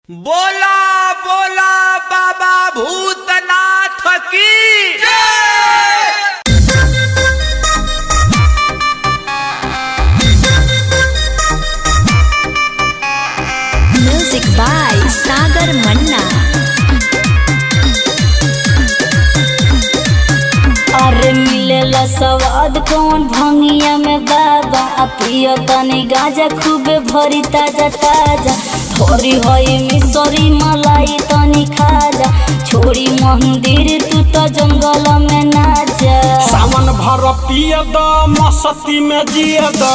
बोला बोला बाबा भूतनाथ की म्यूजिक बाय सागर मन्ना अरे मिलेला स्वाद कौन भंगिया में बाबा आ पियो तनी गाजा खूबे भरी ताजा ताजा थोड़ी होई मिसरी मलाई तनी खाजा छोड़ी मंदिर तू तो जंगल में ना जा सावन भर पिय द मस्ती में जिय द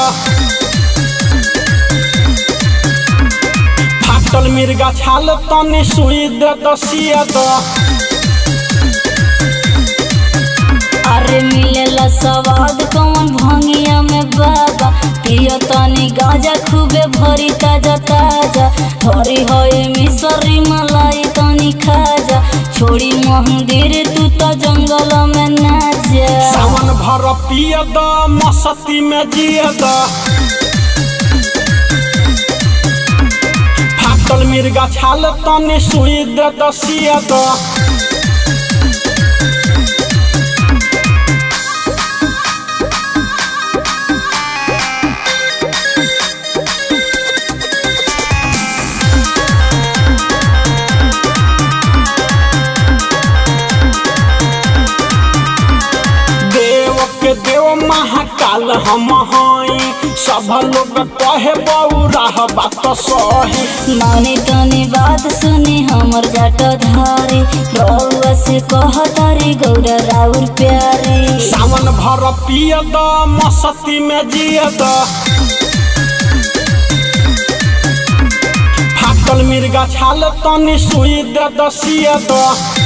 फाटल मिर्गा छाल तनी सुई दे द सिय द अरे मिलेला स्वाद कौन भंगिया में बाबा पियो तनी गाजा खूबे भरी ताजा ताजा थोड़ी होई मिसरी मलाई तनी खाजा छोड़ी मंदिर तू तो जंगल में ना जा सावन भर पिय द मस्ती में जिय द फाटल मिर्गा छाल तनी सुई दे द सिय द देव के देव महाकाल हम हई सब लोग कहे बौरा बात सही मानी तनी बात सुनी हमर जाट धारी रउआ से कह तारी गौरा राउर प्यारी सावन भर पिय द मस्ती में जिय द फाटल मिर्गा छाल तनी सुई दे द सिय द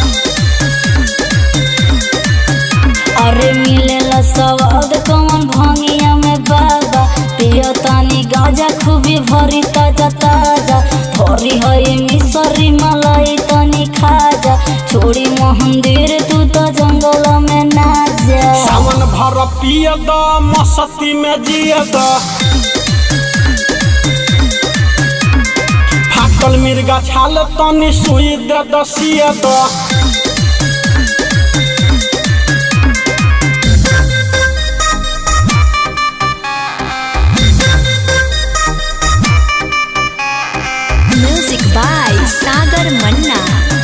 अरे मिलेला स्वाद कौन भंगिया में बाबा पियो तानी गाजा खूबी भरी ताजा ताजा थोड़ी होई मिसरी मलाई तनी खाजा छोड़ी मंदिर तू तो जंगल में ना जा सावन भर पिय द मस्ती में जिय द फाटल मिर्गा छाल तनी सुई दे द सिय द म्यूजिक बाय सागर मन्ना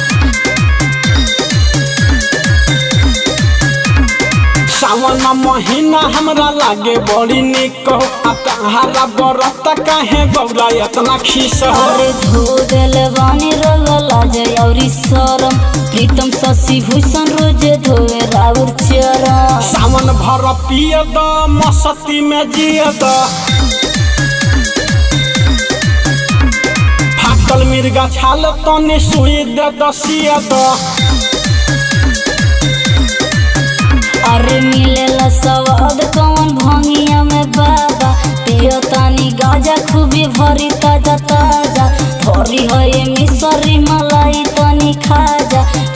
सावन महीना हमरा लागे बड़ी निक हो आ तहारा बरत काहे गौरा इतना खीस हो अरे धो देल बानी रोग लाज औरी शरम प्रीतम शशि भूषण रोज धोए राउर चरण सावन भर पिय द मस्ती में जिय द फाटल मिर्गा छाल तनी सुई दे द सिय द अरे मिलेला स्वाद कौन भंगिया में बाबा पियो तानी गाजा खूबी भरी ताजा ताजा थोड़ी होई मिसरी मलाई तनी खाजा